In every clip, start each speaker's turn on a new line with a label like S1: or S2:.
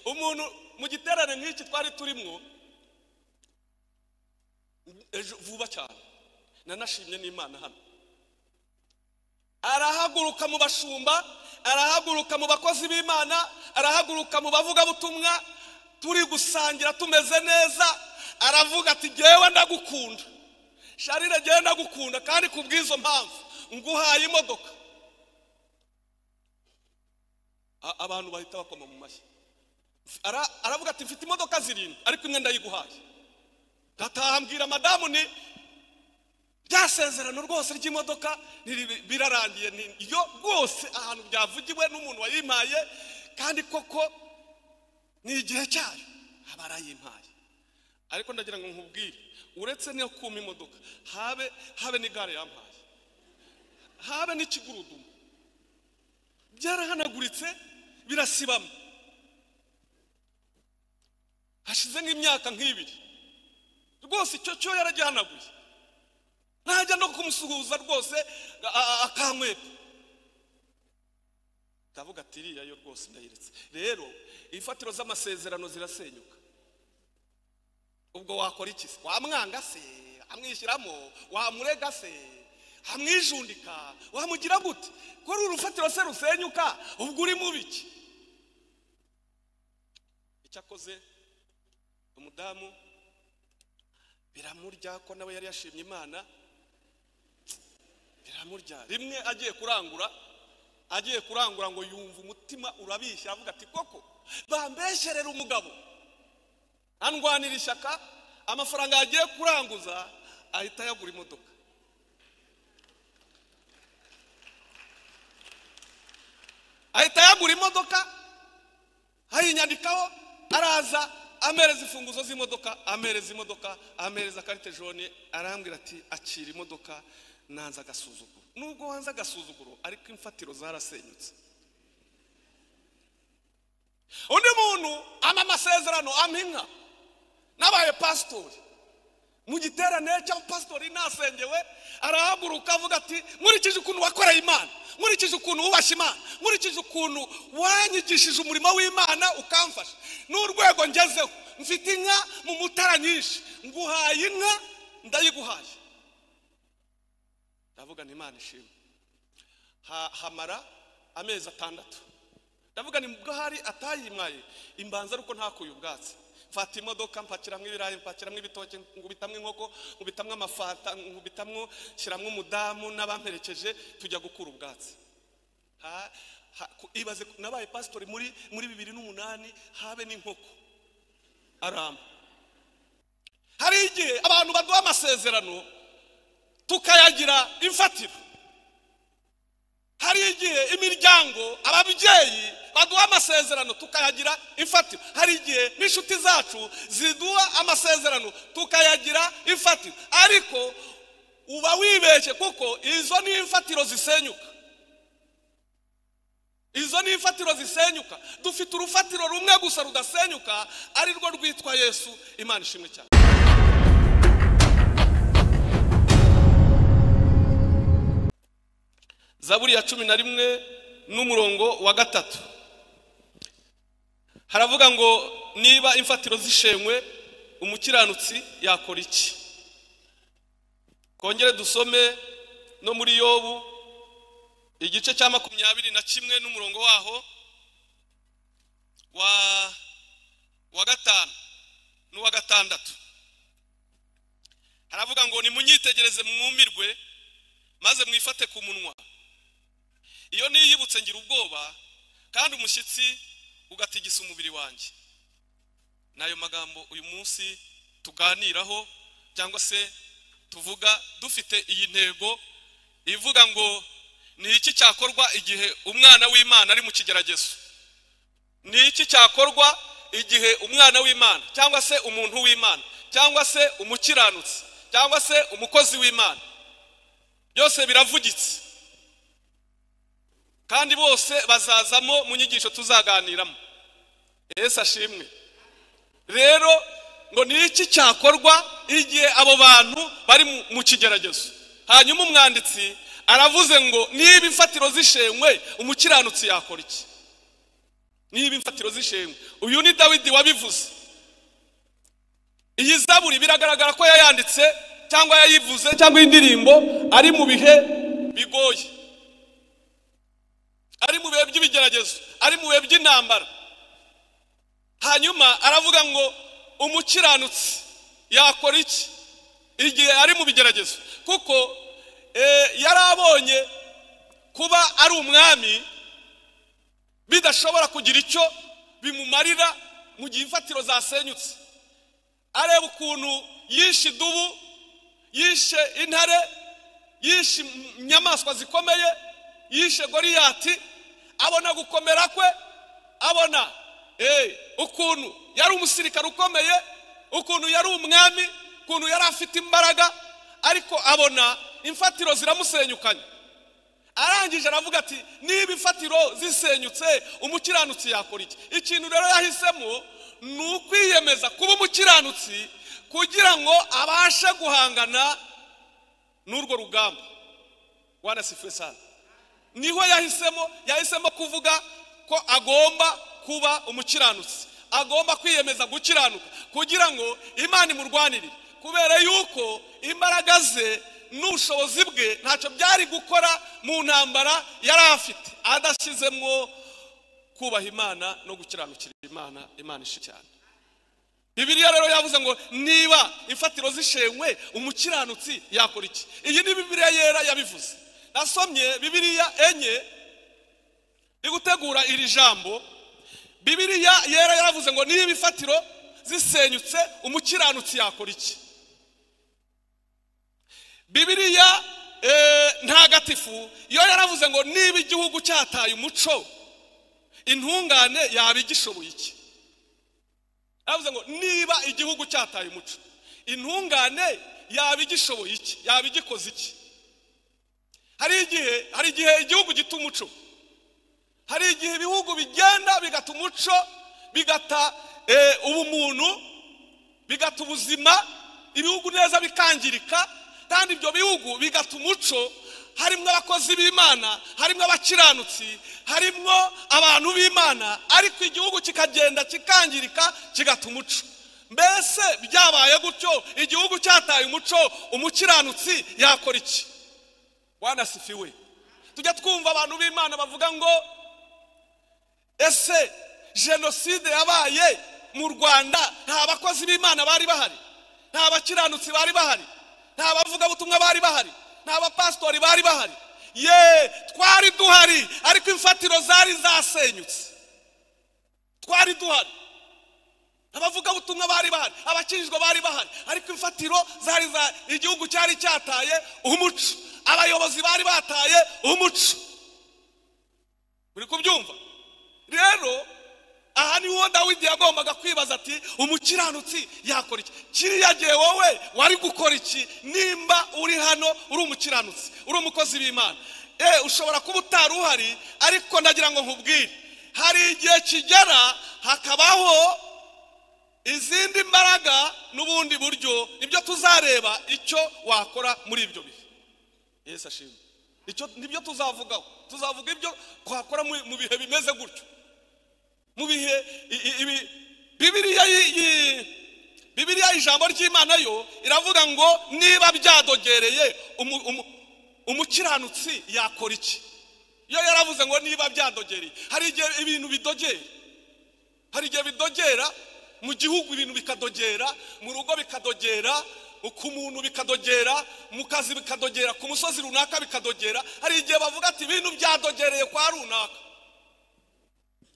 S1: umuntu mu giterane nk'iki twari turimo ejo vuba cyane nanashimye n'imana hano arahaguruka mu bashumba arahaguruka mu bakozi b'imana arahaguruka mu bavugabutumwa turi gusangira tumeze neza aravuga ati ngewe ndagukunda sharire ngewe ndagukunda kandi ku bw'izo mpamvu nguhaye imodoka abantu bahita bakoma mu mashyi aravuga ati mfite imodoka zirindwi ariko imwe ndayiguhaye ngatahambwira madamu ni rya sezerano rwose ry'imodoka birarangiye iyo rwose ahantu byavugiwe n'umuntu wayimpaye kandi koko ni igihe cyayo aba arayimpaye ariko ndagira ngo nkubwire uretse niyo kuma imodoka habe habe n'igare yampaye habe n'ikigurudumu byarahanaguritse birasibamo hashize nk'imyaka nk'ibiri rwose icyo cyo yaragihanaguye ntajya no kumusuhuza rwose akamweta ndavuga ati iriya yo rwose ndayiretse rero imfatiro z'amasezerano zirasenyuka ubwo wakora iki se wamwanga se amwishyiramo wamurega se amwijundika wamugira gute kuri uru rufatiro se rusenyuka ubwo uri mu biki icyo akoze umudamu biramurya ko nawe yari yashimye imana biramurya rimwe agiye kurangura agiye kurangura ngo yumva umutima urabishya avuga ati koko bambeshyerera umugabo andwanira ishyaka amafaranga yagiye kuranguza ahita yagura imodoka ahita yagura imodoka ayinyandikaho araza amereza imfunguzo z'imodoka amereza imodoka amereza karite jone arambwira ati akira imodoka nanze agasuzuguro nubwo wanze agasuzuguro ariko imfatiro zarasenyutse undi muntu ama amasezerano ampa nabaye pasitori mu giterane cya pasitori nasengewe arahaguruka avuga ati nkurikije ukuntu wakoreye imana nkurikije ukuntu wubashye imana nkurikije ukuntu wanyigishije umurimo w'imana ukamfasha n'urwego ngezeho mfite inka mu mutara nyinshi nguhaye inka ndayiguhaye ndavuga ni imana ishimwe hamara amezi atandatu ndavuga ni bwo hari atayimwaye imbanza ariko ntakuye ubwatsi mfata imodoka mpakiramo ibirayi mpakiramo ibitoki ngubitamwo inkoko ngubitamwo amafanta ngubitamwo shyiramo umudamu n'abamperekeje tujya gukura ubwatsi ibaze nabaye pasitori muri muri bibiri n'umunani habe n'inkoko aramba hari igihe abantu baduha amasezerano tukayagira imfatiro hari igihe imiryango ababyeyi baduha amasezerano tukayagira imfatiro hari igihe n'inshuti zacu ziduha amasezerano tukayagira imfatiro ariko uba wibeshye kuko izo ni imfatiro zisenyuka izo ni imfatiro zisenyuka dufite urufatiro rumwe gusa rudasenyuka ari rwo rwitwa yesu imana ishimwe cyane zaburi ya cumi na rimwe n'umurongo wa gatatu haravuga ngo niba imfatiro zishenywe umukiranutsi yakora iki kongere dusome no muri yobu igice cya makumyabiri na kimwe n'umurongo waho wa wa gatanu n'uwa gatandatu haravuga ngo nimunyitegereze mwumirwe maze mwifate ku munwa iyo niyibutse ngira ubwoba kandi umushyitsi ugatigisa umubiri wanjye ni ayo magambo uyu munsi tuganiraho cyangwa se tuvuga dufite iyi ntego ivuga ngo ni iki cyakorwa igihe umwana w'imana ari mu kigeragezo ni iki cyakorwa igihe umwana w'imana cyangwa se umuntu w'imana cyangwa se umukiranutsi cyangwa se umukozi w'imana byose biravugitse kandi bose bazazamo mu nyigisho tuzaganiramo ese ashimwe rero ngo ni iki cyakorwa igihe abo bantu bari mu kigeragezo hanyuma umwanditsi aravuze ngo niba imfatiro zishenywe umukiranutsi yakora iki niba imfatiro z'ishengwe uyu ni dawidi wabivuze iyi zaburi biragaragara ko yayanditse cyangwa yayivuze cyangwa iyi ndirimbo ari mu bihe bigoye ari mu bihe by'ibigeragezo ari mu bihe by'intambara hanyuma aravuga ngo umukiranutsi yakora iki igihe ari mu bigeragezo kuko yari abonye kuba ari umwami bidashobora kugira icyo bimumarira mu gihe imfatiro zasenyutse areba ukuntu yishe idubu yishe intare yishe inyamaswa zikomeye yishe goriyati abona gukomera kwe abona ukuntu yari umusirikare ukomeye ukuntu yari umwami ukuntu yari afite imbaraga ariko abona imfatiro ziramusenyukanye arangije aravuga ati niba imfatiro zisenyutse umukiranutsi yakora iki ikintu rero yahisemo ni ukwiyemeza kuba umukiranutsi kugira ngo abashe guhangana n'urwo rugamba wanasifuwe sana niho yahisemo yahisemo kuvuga ko agomba kuba umukiranutsi agomba kwiyemeza gukiranuka kugira ngo imana imurwanirire kubera yuko imbaraga ze n'ubushobozi bwe ntacyo byari gukora mu ntambara yari afite adashyizemo kubaha imana no gukiranukira imana imana ishe cyane bibiriya rero yavuze ngo niba imfatiro zishenywe umukiranutsi yakora iki iyi ni bibiriya yera yabivuze nasomye bibiriya enye iri gutegura iri jambo bibiriya yera yaravuze ngo niba imfatiro zisenyutse umukiranutsi yakora iki bibiriya ntagatifu yo yaravuze ngo niba igihugu cyataye umuco intungane yaba igishoboye iki yaravuze ngo niba igihugu cyataye umuco intungane yaba igishoboye iki yaba igikoze iki hari igihe hari igihe igihugu gita umuco hari igihe ibihugu bigenda bigata umuco bigata ubumuntu bigata ubuzima ibihugu neza bikangirika kandi ibyo bihugu bigata umuco harimo abakozi b'imana harimo abakiranutsi harimo abantu b'imana ariko igihugu kikagenda kikangirika kigata umuco mbese byabaye gutyo igihugu cyataye umuco umukiranutsi yakora iki wanasifiwe tujya twumva abantu b'imana bavuga ngo ese jenoside yabaye mu rwanda nta bakozi b'imana bari bahari nta bakiranutsi bari bahari nta bavugabutumwa bari bahari nta bapasitori bari bahari ye twari duhari ariko imfatiro zari zasenyutse twari duhari abavugabutumwa bari bahari abakijijwe bari bahari ariko imfatiro zari za igihugu cyari cyataye umuco abayobozi bari bataye umuco muri kubyumva rero aha niho dawidi yagombaga kwibaza ati umukiranutsi yakora iki kiriya gihe wowe wari gukora iki nimba uri hano uri umukiranutsi uri umukozi w'imana eee ushobora kuba utari uhari ariko ndagira ngo nkubwire hari igihe kigera hakabaho izindi mbaraga n'ubundi buryo nibyo tuzareba icyo wakora muri ibyo bihe yesi ashimwe nibyo tuzavugaho tuzavuga ibyo twakora mu bihe bimeze gutyo mu bihe bibiriya ijambo ry'imana yo iravuga ngo niba byadogereye umukiranutsi yakora iki yo yaravuze ngo niba byadogereye hari igihe ibintu bidogera hari igihe bidogera mu gihugu ibintu bikadogera mu rugo bikadogera ku muntu bikadogera mu kazi bikadogera ku musozi runaka bikadogera hari igihe bavuga ati ibintu byadogereye kwa runaka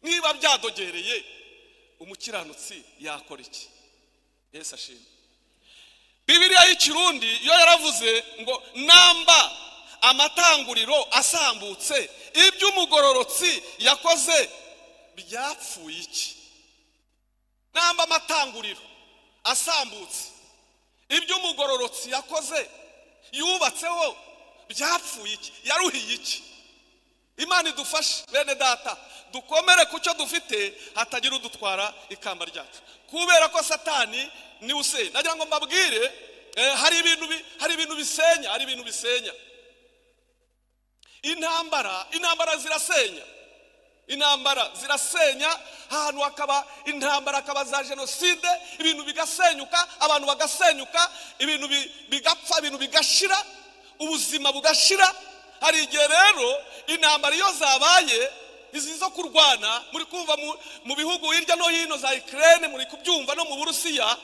S1: niba byadogereye umukiranutsi yakora iki yesi ashimwe bibiriya y'ikirundi yo yaravuze ngo namba amatanguriro asambutse iby'umugororotsi yakoze byapfuye iki namba amatanguriro asambutse iby'umugororotsi yakoze yubatseho byapfuye iki yaruhiye iki imana idufashe bene data dukomere ku cyo dufite hatagira udutwara ikamba ryacu kubera ko satani niwe usenya nagira ngo mbabwire hari ibintu hari ibintu bisenya hari ibintu bisenya intambara intambara zirasenya intambara zirasenya ahantu hakaba intambara hakaba za jenoside ibintu bigasenyuka abantu bagasenyuka ibintu bi- bigapfa ibintu bigashira ubuzima bugashira hari igihe rero intambara iyo zabaye izi zo kurwana muri kumva mu- mu bihugu hirya no hino za ikirere muri kubyumva no mu burusiya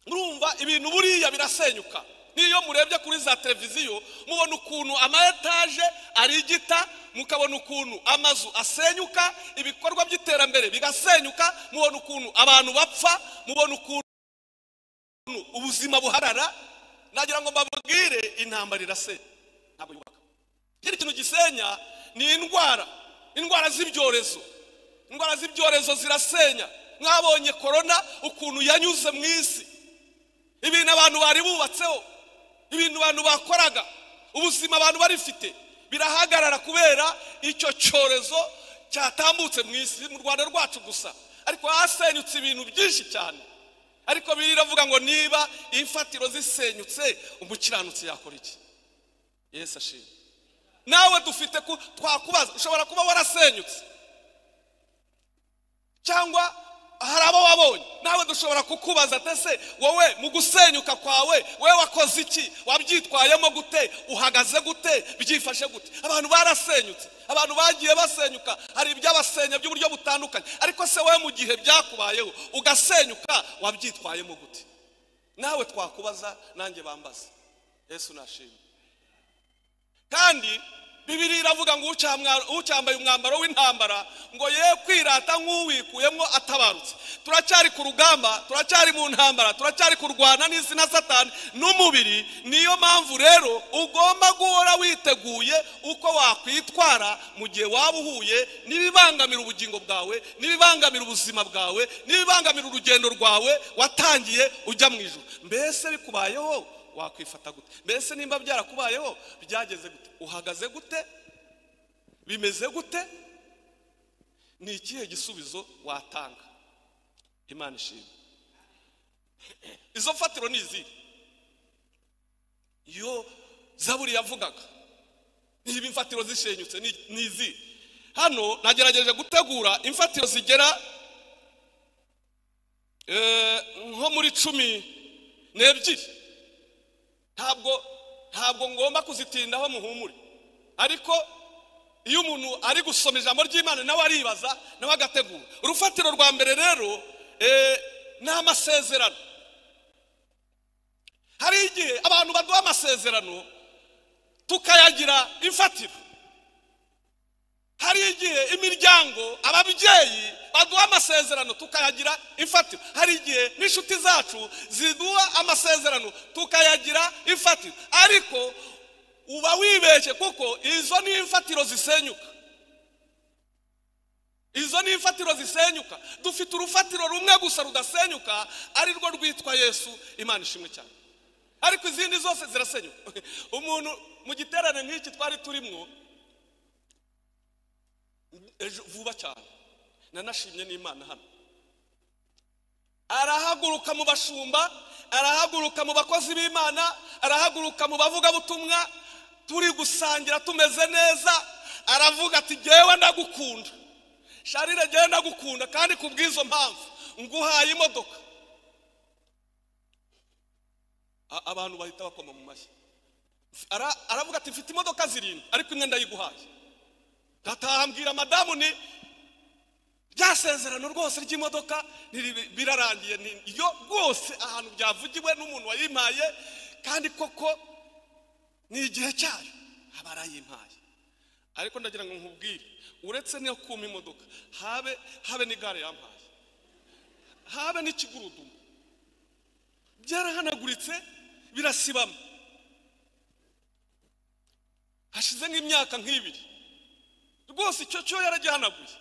S1: murumva ibintu buriya birasenyuka n'iyo murebye kuri za televiziyo mubona ukuntu ama etaje arigita mukabona ukuntu amazu asenyuka ibikorwa by'iterambere bigasenyuka mubona ukuntu abantu bapfa mubona ukuntu ubuzima buharara nagira ngo mbabwire intambara irasenya ntabwo yubaka ikindi kintu gisenya ni indwara indwara z'ibyorezo indwara z'ibyorezo zirasenya mwabonye korona ukuntu yanyuze mu isi ibintu abantu bari bubatseho ibintu abantu bakoraga ubuzima abantu barifite birahagarara kubera icyo cyorezo cyatambutse mu isi mu rwanda rwacu gusa ariko hasenyutse ibintu byinshi cyane ariko biravuga ngo niba imfatiro zisenyutse umukiranutsi yakora iki yesu ashimwe nawe dufite ku- twakubaza ushobora kuba warasenyutse cyangwa hari abo wabonye nawe dushobora kukubaza ati ese wowe mu gusenyuka kwawe wowe wakoze iki wabyitwayemo gute uhagaze gute byifashe gute abantu barasenyutse abantu bagiye basenyuka hari ibyabasenya by'uburyo butandukanye ariko se wowe mu gihe byakubayeho ugasenyuka wabyitwayemo gute nawe twakubaza nanjye bambaze yesu nashimwe kandi bibiri iravuga ngo ucyamwa- ucyambaye umwambaro w'intambara ngo ye kwirata nk'uwikuyemo atabarutse turacyari ku rugamba turacyari mu ntambara turacyari kurwana n'isi na satani n'umubiri niyo mpamvu rero ugomba guhora witeguye uko wakwitwara mu gihe waba uhuye n'ibibangamira ubugingo bwawe n'ibibangamira ubuzima bwawe n'ibibangamira urugendo rwawe watangiye ujya mu ijoro mbese bikubayeho wakwifata gute mbese nimba byarakubayeho byageze gute uhagaze gute bimeze gute ni ikihe gisubizo watanga imana ishimwe izo mfatiro ni izihe iyo zaburi yavugaga niba imfatiro zishenyutse ni ni izihe hano nagerageje gutegura imfatiro zigera eh, nko muri cumi n'ebyiri ntabwo ntabwo ngomba kuzitindaho muhumure ariko iyo umuntu ari gusoma ijambo ry'imana nawe aribaza nawe agategura urufatiro rwa mbere rero eh, ni amasezerano hari igihe abantu baduha amasezerano tukayagira imfatiro hari igihe imiryango ababyeyi baduha amasezerano tukayagira imfatiro hari igihe n'inshuti zacu ziduha amasezerano tukayagira imfatiro ariko uba wibeshye kuko izo ni imfatiro zisenyuka izo ni imfatiro zisenyuka dufite urufatiro rumwe gusa rudasenyuka ari rwo rwitwa yesu imana ishimwe cyane ariko izindi zose zirasenyuka umuntu mu giterane nk'iki twari turimwo ejo vuba cyane nanashimye n'imana hano arahaguruka mu bashumba arahaguruka mu bakozi b'imana arahaguruka mu bavugabutumwa turi gusangira tumeze neza aravuga ati jyewe ndagukunda sharire jyewe ndagukunda kandi ku bw'izo mpamvu nguhaye imodoka A- abantu bahita bakoma mu mashyi Ara- aravuga ati mfite imodoka zirindwi ariko imwe ndayiguhaye gataha mbwira madamu ni rya sezerano rwose ry'imodoka ntiri- birarangiye ni- iyo rwose ahantu byavugiwe n'umuntu wayimpaye kandi koko ni igihe cyayo aba arayimpaye ariko ndagira ngo nkubwire uretse n'iyo kuma imodoka habe habe n'igare yampaye habe n'ikigurudumu byarahanaguritse birasibama hashize nk'imyaka nk'ibiri rwose icyo cyo yaragihanaguye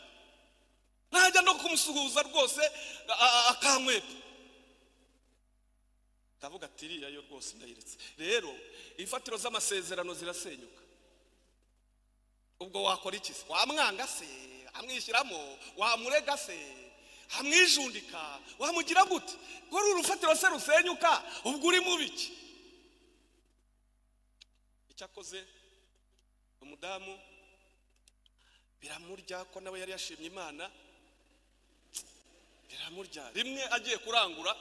S1: ntajya no kumusuhuza rwose a- a- akankwepa ndavuga ati iriya yo rwose ndayiretse rero imfatiro z'amasezerano zirasenyuka ubwo wakora iki se wamwanga se amwishyiramo wamurega se amwijundika wamugira gute ko uru rufatiro se rusenyuka ubwo uri mu biki icyakoze umudamu biramurya ko nawe yari yashimye imana biramurya rimwe agiye kurangura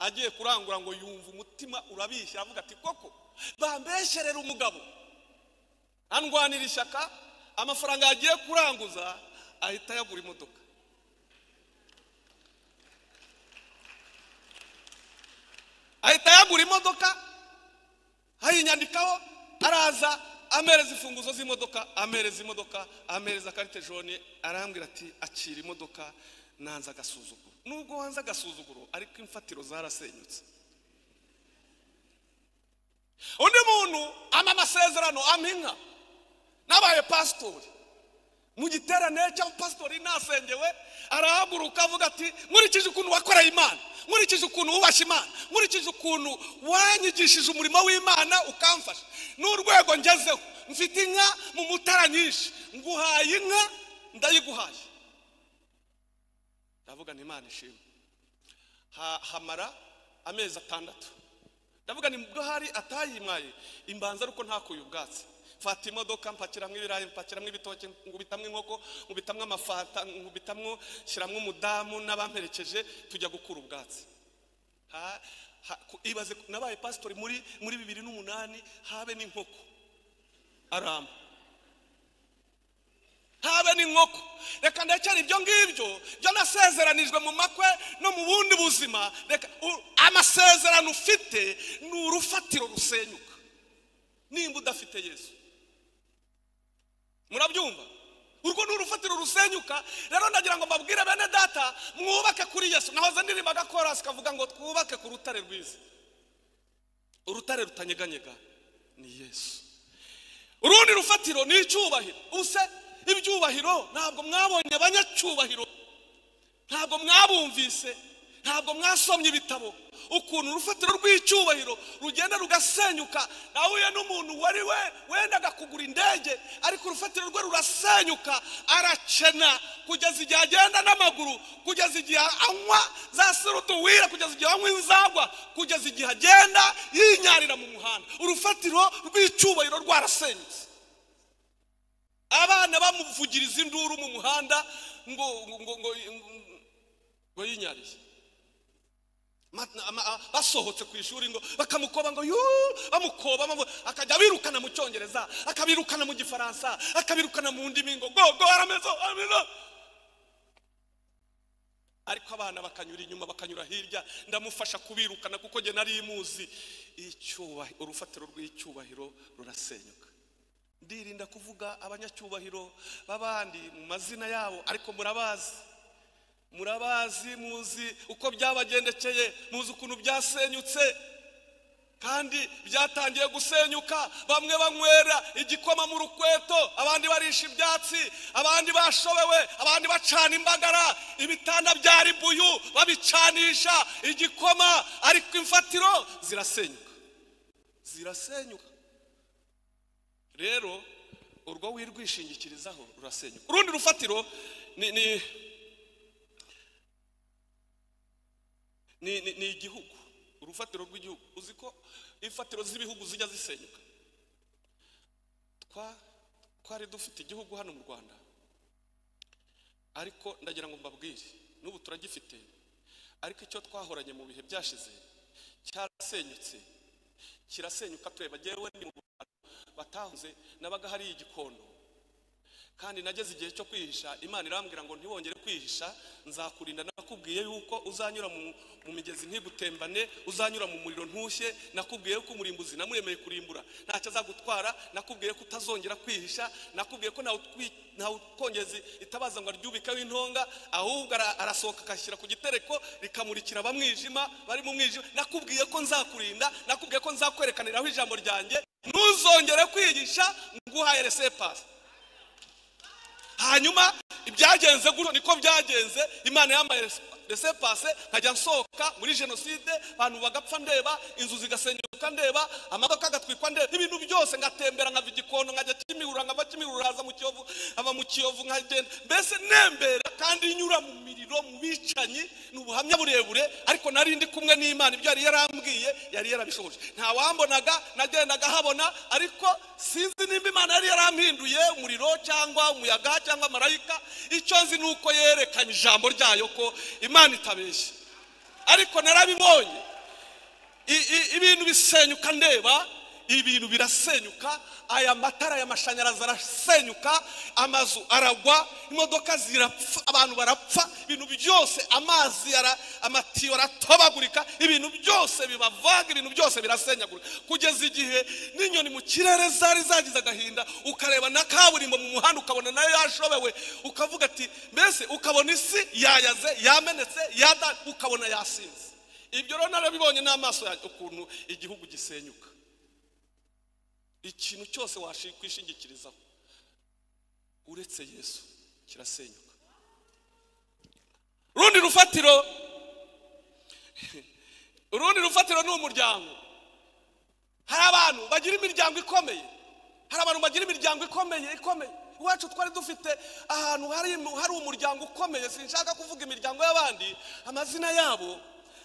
S1: agiye kurangura ngo yumva umutima urabishya aravuga ati koko bambesherera umugabo andwanira ishyaka amafaranga yagiye kuranguza ahita yagura imodoka ahita yagura imodoka ayinyandikaho araza amereza imfunguzo z'imodoka amereza imodoka amereza karite jone arambwira ati akira imodoka nanze agasuzuguro nubwo wanze agasuzuguro ariko imfatiro zarasenyutse undi muntu ama amasezerano aminka nabaye pasitori mu giterane cyangwa pasitori nasengewe arahaguruka avuga ati nkurikije ukuntu wakoreye imana nkurikije ukuntu wubashye imana nkurikije ukuntu wanyigishije umurimo w'imana ukamfasha n'urwego ngezeho mfite inka mu mutara nyinshi nguhaye inka ndayiguhaye ndavuga ni imana ishimwe Ha- hamara amezi atandatu ndavuga ni bwo hari atayimwaye imbanza ariko ntakuye ubwatsi mfata imodoka mpakiramo ibirayi mpakiramo ibitoki nkubitamo inkoko nkubitamo amafanta nkubitamo shyiramo umudamu n'abamperekeje tujya gukura ubwatsi Ha- ha- ku- ibaze nabaye pasitori muri muri bibiri n'umunani habe n'inkoko aramba habe n'inkoko reka ndacyari ibyo ngibyo byo nasezeranijwe mu makwe no mu bundi buzima reka u- amasezerano ufite ni urufatiro rusenyuka nimba udafite yesu murabyumva urwo ni urufatiro rusenyuka rero ndagira ngo mbabwire bene data mwubake kuri yesu nahoze ndirimba agakorasi kavuga ngo twubake ku rutare rwiza urutare rutanyeganyega ni yesu urundi rufatiro ni icyubahiro ubuse ibyubahiro ntabwo mwabonye abanyacyubahiro ntabwo mwabumvise ntabwo mwasomye ibitabo ukuntu urufatiro rw'icyubahiro rugenda rugasenyuka nahuye n'umuntu wari we wendaga kugura indege ariko urufatiro rwe rurasenyuka aracena kugeza igihe agenda n'amaguru kugeza igihe anywa za siruduwira kugeza igihe anywa inzagwa kugeza igihe agenda yinyarira mu muhanda urufatiro rw'icyubahiro rwarasenyutse abana bamuvugiriza induru mu muhanda ngo ngo ngo ngo ngo yinyariye Ma- ama- a- basohotse ku ishuri ngo bakamukoba ngo yuu bamukoba bamu- akajya abirukana mu cyongereza akabirukana mu gifaransa akabirukana mu ndimi ngo go go aramezo amino ariko abana bakanyura inyuma bakanyura hirya ndamufasha kubirukana kuko nge nari muzi icyubahiro urufatiro rw'icyubahiro rurasenyuka ndirinda kuvuga abanyacyubahiro b'abandi mu mazina yabo ariko murabazi murabazi muzi uko byabagendekeye muzi ukuntu byasenyutse kandi byatangiye gusenyuka bamwe banywera igikoma mu rukweto abandi barisha ibyatsi abandi bashobewe abandi bacana imbagara ibitanda bya ribuyu babicanisha igikoma ariko imfatiro zirasenyuka zirasenyuka rero urwo wirwishingikirizaho rurasenyuka urundi rufatiro ni ni ni, ni, ni igihugu urufatiro rw'igihugu uzi ko imfatiro z'ibihugu zijya zisenyuka twa twari dufite igihugu hano mu rwanda ariko ndagira ngo mbabwire n'ubu turagifite ariko icyo twahoranye mu bihe byashize cyarasenyutse kirasenyuka tureba njyewe ni mu bantu batahuze nabaga hariya igikondo kandi nageze igihe cyo kwihisha imana irambwira ngo ntibongere kwihisha nzakurinda nakubwiye yuko uzanyura mu, mu migezi ntigutembane uzanyura mu muriro ntushye nakubwiye ko umurimbuzi namuremeye kurimbura ntacyo azagutwara nakubwiye ko utazongera kwihisha nakubwiye ko ntawe utwi- ntawe ukongeza itabaza ngo aryubikeho intonga ahubwo ara- arasohoka akashyira ku gitereko rikamurikira abamwijima bari mu mwijima nakubwiye ko nzakurinda nakubwiye ko nzakwerekaniraho ijambo ryanjye ntuzongere kwihisha nguhaye resepasi hanyuma ibyagenze gutyo niko byagenze imana yambaye ndetse pase nkajya nsohoka muri jenoside abantu bagapfa ndeba inzu zigasenyuka ndeba amamodoka agatwikwa ndeba ibintu byose ngatembera nkava igikondo nkajya kimihurura nkava kimihurura haza mu kiyovu nkava mu kiyovu nkagenda mbese nembera kandi nyura mu miriro mu bicanyi ni ubuhamya burebure ariko nari ndi kumwe n'imana ibyo yari yarambwiye yari yarabishoboje nta wambonaga nagendaga habona ariko sinzi nimba imana yari yarampinduye umuriro cyangwa umuyaga cyangwa marayika icyo nzi ni uko yerekanye ijambo ryayo ko imana itabeshya ariko narabibonye I- i- ibintu bisenyuka ndeba ibintu birasenyuka aya matara y'amashanyarazi arasenyuka amazu aragwa imodoka zirapfa abantu barapfa ibintu byose amazi ara- amatiyo aratobagurika ibintu byose bibavaga ibintu byose birasenyagurika kugeza igihe n'inyoni mu kirere zari zagize agahinda ukareba na kaburimbo mu muhanda ukabona nayo yashobewe ukavuga ati mbese ukabona isi yayaze yamenetse yada ukabona yasinze ibyo rero narabibonye n'amaso yanjye ukuntu igihugu gisenyuka ikintu cyose wakwishingikirizaho uretse yesu kirasenyuka urundi rufatiro urundi rufatiro ni umuryango hari abantu bagira imiryango ikomeye hari abantu bagira imiryango ikomeye ikomeye iwacu twari dufite ahantu hari hari umuryango ukomeye sinshaka kuvuga imiryango y'abandi amazina yabo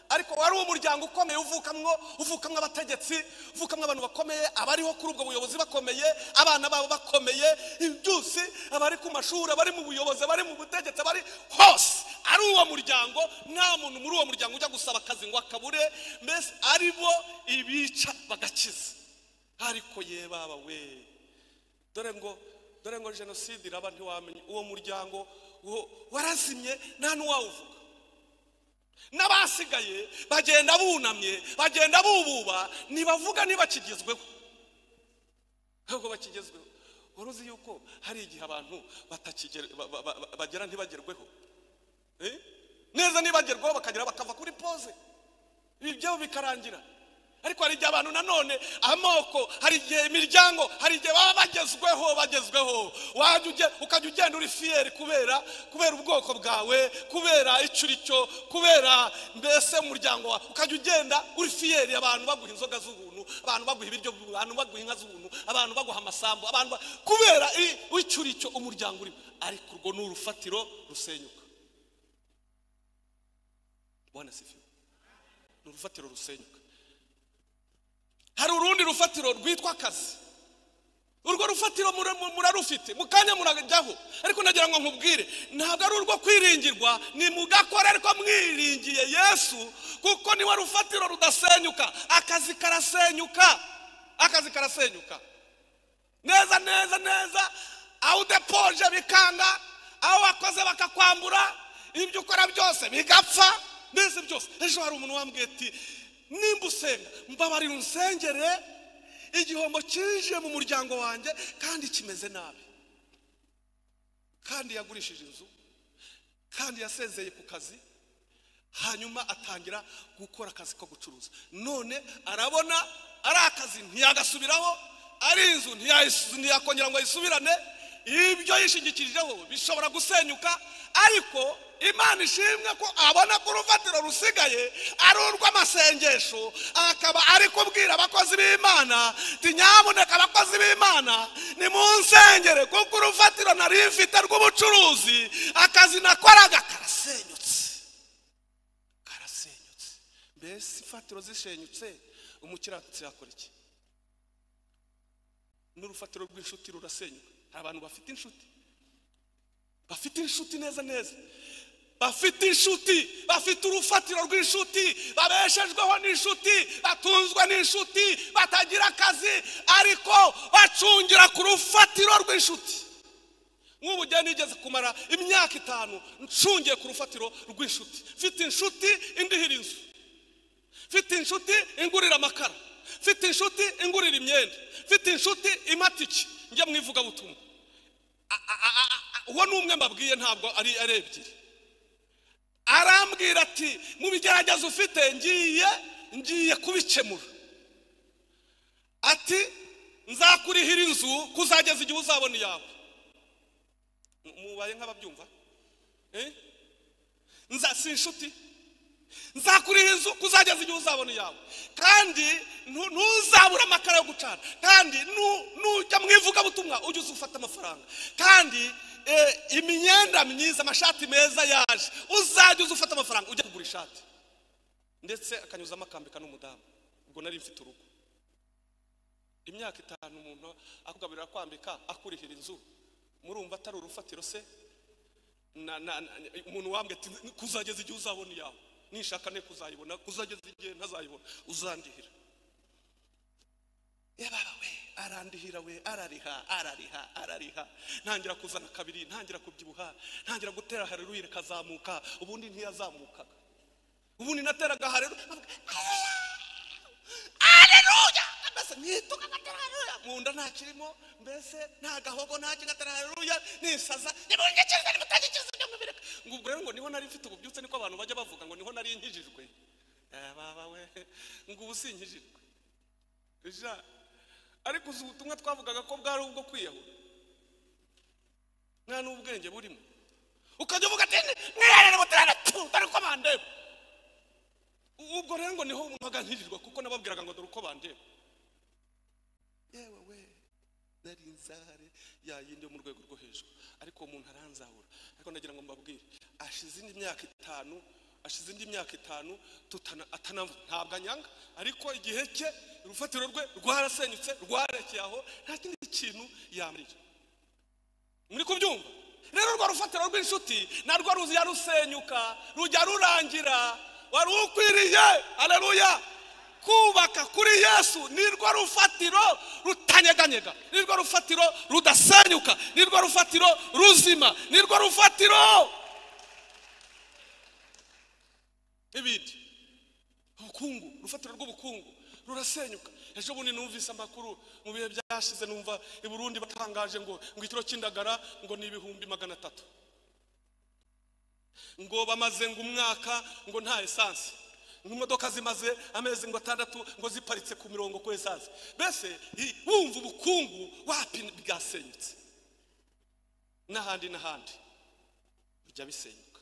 S1: ariko wari umuryango ukomeye uvukamwo uvukamwo abategetsi uvukamwo abantu bakomeye abariho kuri ubwo buyobozi bakomeye abana babo bakomeye ibyusi abari ku mashuri abari mu buyobozi abari mu butegetsi abari hose ari uwo muryango nta muntu muri uwo muryango ujya gusaba akazi ngo akabure mbese ari bo ibica bagakiza ariko ye baba we dore ngo dore ngo jenoside iraba ntiwamenye uwo muryango wo warazimye nta n'uwawuvuga n'abasigaye bagenda bunamye bagenda bububa ntibavuga ntibakigezweho ntabwo bakigezweho wari uzi yuko hari igihe abantu batakigera ba- ba- ba- bagera ntibagerweho Eh? neza ntibagerweho bakagera bakava kuri pose ibi byabo bikarangira ariko hari igihe abantu nanone amoko hari igihe imiryango hari igihe baba bagezweho bagezweho wajya ujye- ukajya ugenda uri fiyeri kubera kubera ubwoko bwawe kubera icyo uri cyo kubera mbese umuryango wawe ukajya ugenda uri fiyeri abantu baguha inzoga z'ubuntu abantu baguha ibiryo by'ubuntu abantu baguha inka z'ubuntu abantu baguha amasambu abantu ba- kubera i- icyo uri cyo umuryango urimo ariko urwo ni urufatiro rusenyuka bwana sifiwe ni urufatiro rusenyuka hari urundi rufatiro rwitwa akazi urwo rufatiro mura- mu- murarufite mu kanya murajyaho ariko nagira ngo nkubwire ntabwo ari urwo kwiringirwa ni mugakora ariko mwiringiye yesu kuko niwe rufatiro rudasenyuka akazi karasenyuka akazi karasenyuka neza neza neza aho udepoje bikanga aho wakoze bakakwambura ibyo ukora byose bigapfa mbese byose ejo hari umuntu wambwiye ati nimba usenga mbabarira unsengere igihombo kije mu muryango wanjye kandi kimeze nabi kandi yagurishije inzu kandi yasezeye ku kazi hanyuma atangira gukora akazi ko gucuruza none arabona ari akazi ntiyagasubiraho ari inzu ntiyayis- ntiyakongera ngo ayisubirane ibyo yishingikirijeho bishobora gusenyuka ariko imana ishimwe ko abona ko urufatiro rusigaye ari urw'amasengesho akaba ari kubwira abakozi b'imana ati nyamuneka abakozi b'imana nimunsengere kuko urufatiro nari mfite rw'ubucuruzi akazi nakoraga karasenyutse karasenyutse mbese imfatiro zishenyutse umukiranutsi yakora iki n'urufatiro rw'inshuti rurasenyuka hari abantu bafite inshuti bafite inshuti neza neza bafite inshuti bafite urufatiro rw'inshuti babeshejweho n'inshuti batunzwe n'inshuti batagira akazi ariko bacungira ku rufatiro rw'inshuti nk'ubu njya nigeze kumara imyaka itanu ncungiye ku rufatiro rw'inshuti mfite inshuti indihira inzu mfite inshuti ingurira amakara mfite inshuti ingurira imyenda mfite inshuti imatiki njya mu ivugabutumwa A- a- a- a- a- uwo ni umwe mbabwiye ntabwo ari ari ebyiri arambwira ati mu bigerageza ufite ngiye ngiye kubikemura ati nzakurihira inzu kuzageza igihe uzabona iyawe mubaye nk'ababyumva Eh? nza si inshuti nzakuriha inzu kuzageza igihe uzabona iyawe kandi ntu- ntuzabura amakara yo gucana kandi nu- nujya mu ivugabutumwa ujye uza ufata amafaranga kandi eh, imyenda myiza amashati meza yaje uzajya uza ufata amafaranga ujya kugura ishati ndetse akanyuzamo akambika n'umudamu ubwo nari mfite urugo imyaka itanu umuntu akugaburira kwambika akurihira inzu murumva atari urufatiro se na, na, na, umuntu wambwe ati kuzageza igihe uzabona iyawe nishaka ne kuzayibona kuzageza igihe ntazayibona uzandihira yababa we arandihira we arariha arariha arariha ntangira kuzana kabiri ntangira kubyibuha ntangira gutera hareruye kazamuka ubundi ntiyazamukaga ubundi nateraga hareruye hareruya mbese nituka gatera hareruya mu nda nta kirimo mbese nta gahogo nta kigatera hareruya nisaza nimungikirize nimutangikirize ibyo mubireka ngo ubwo rero ngo niho nari mfite ububyutse niko abantu bajya bavuga ngo niho nari nkijijwe Eh, baba we ngo ubu sinkijijwe ja ariko uzi ubutumwa twavugaga ko bwari ubwo kwiyahura nta n'ubwenge burimo ukajya uvuga ati mwiherere mutarana tu dore uko bandeba ubwo rero ngo niho mpaga nkirirwa kuko nababwiraga ngo dore uko bandeba yewe we nari inzare ya yindi yo mu rwego rwo hejuru ariko uwo muntu aranzahura ariko nagira ngo mbabwire ashize indi myaka itanu ashize indi myaka itanu tutana atanavu ntabwo anyanga ariko igihe cye urufatiro rwe rwarasenyutse rwarekeye aho nta kindi kintu yamarira muri kubyumva rero rwa rufatiro rw'inshuti narwo rujya rusenyuka rujya rurangira wari ukwiriye aleluya kubaka kuri yesu nirwo rufatiro rutanyeganyega nirwo rufatiro rudasenyuka nirwo rufatiro ruzima nirwo rufatiro n'ibindi ubukungu urufatiro rw'ubukungu rurasenyuka ejo bundi numvise amakuru mu bihe byashize numva i burundi batangaje ngo ngo ikiro cy'indagara ngo ni ibihumbi magana atatu ngo bamaze ngo umwaka ngo nta esanse ngo imodoka zimaze amezi ngo atandatu ngo ziparitse ku mirongo ku esanse mbese i- wumva ubukungu wapi bwasenyutse n'ahandi n'ahandi bijya bisenyuka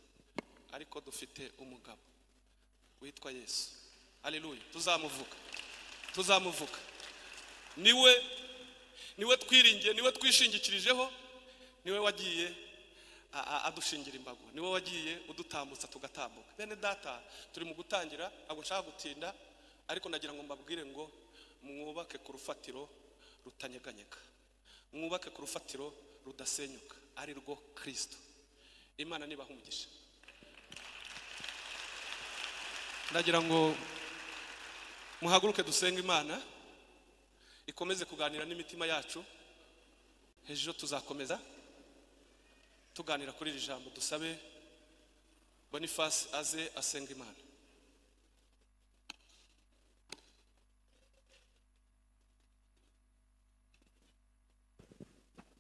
S1: ariko dufite umugabo witwa yesu aleluya tuzamuvuga tuzamuvuga niwe niwe twiringiye niwe twishingikirijeho niwe wagiye a- a- adushingira imbago niwe wagiye udutambutsa tugatambuka bene data turi mu gutangira ntabwo nshaka gutinda ariko nagira ngo mbabwire ngo mwubake ku rufatiro rutanyeganyega mwubake ku rufatiro rudasenyuka ari rwo kirisito imana nibaha umugisha ndagira ngo muhaguruke dusenga imana ikomeze kuganira n'imitima yacu hejuru tuzakomeza tuganira kuri iri jambo dusabe bonifasi aze asenga imana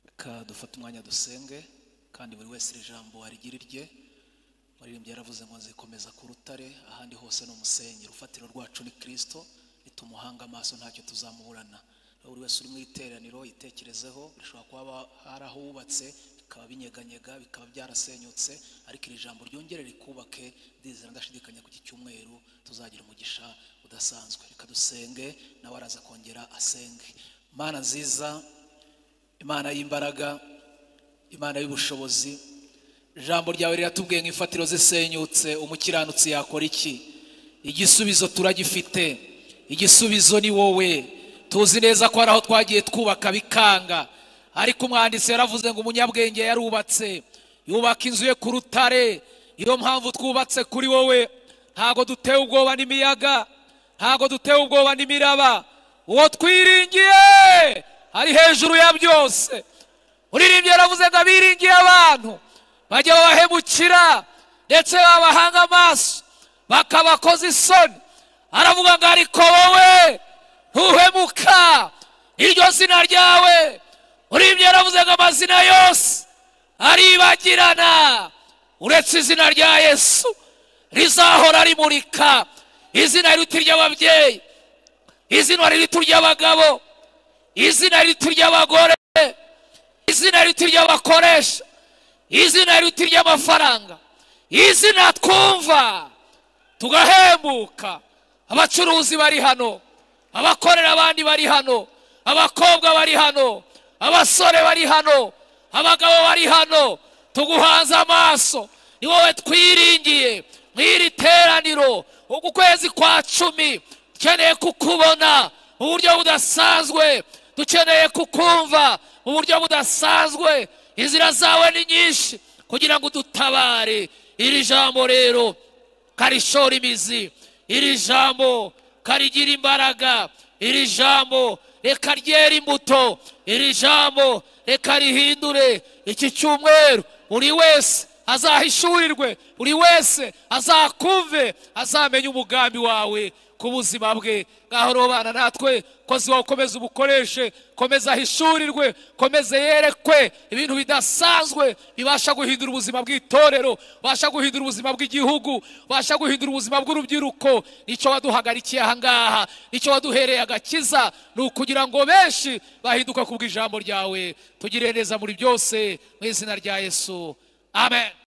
S2: reka dufate umwanya dusenge kandi buri wese iri jambo arigire irye umuririmbyi yaravuze ngo nzikomeza ku rutare ahandi hose ni umusenyi urufatiro rwacu ni kirisito nitumuhanga amaso ntacyo tuzamuburana Rero buri wese uri mu iteraniro yitekerezeho bishobora kuba hari aho wubatse bikaba binyeganyega bikaba byarasenyutse ariko iri jambo ryongere rikubake ndizera ndashidikanya ku iki cyumweru tuzagira umugisha udasanzwe reka dusenge nawe araza kongera asenge mana nziza imana y'imbaraga imana y'ubushobozi ijambo ryawe riratubwiye ngo imfatiro zisenyutse umukiranutsi yakora iki igisubizo turagifite igisubizo ni wowe tuzi neza ko hari aho twagiye twubaka bikanga ariko umwanditsi yaravuze ngo umunyabwenge yarubatse yubaka inzu ye ku rutare niyo mpamvu twubatse kuri wowe ntago dutewe ubwoba n'imiyaga ntago dutewe ubwoba n'imiraba uwo twiringiye ari hejuru ya byose uririmbyi yaravuze ngo abiringiye abantu bajya babahemukira ndetse babahanga amaso bakabakoza isoni aravuga ngo ariko wowe ntuhemuka iryo zina ryawe uririmbyi yaravuze ngo amazina yose aribagirana uretse izina rya yesu rizahora rimurika izina riruta iry'ababyeyi izina riruta iry'abagabo izina riruta iry'abagore izina riruta iry'abakoresha izina riruta iry'amafaranga izina twumva tugahembuka abacuruzi bari hano abakorera abandi bari hano abakobwa bari hano abasore bari hano abagabo bari hano tuguhanze amaso ni wowe twiringiye mu iri teraniro uku kwezi kwa cumi dukeneye kukubona mu buryo budasanzwe dukeneye kukumva mu buryo budasanzwe inzira zawe ni nyinshi kugira ngo udutabare iri jambo rero karishora imizi iri jambo karigira imbaraga iri jambo reka ryera imbuto iri jambo reka rihindure iki cyumweru buri wese azahishurirwe buri wese azakumve azamenye umugambi wawe ku buzima bwe ngaho robana natwe kozi wawe ukomeze ubukoreshe komeza ahishurirwe komeze yerekwe ibintu bidasanzwe bibasha guhindura ubuzima bw'itorero bibasha guhindura ubuzima bw'igihugu bibasha guhindura ubuzima bw'urubyiruko nicyo waduhagarikiye aha ngaha nicyo waduhereye agakiza ni ukugira ngo benshi bahinduke ku bw'ijambo ryawe tugire neza muri byose mu izina rya yesu amen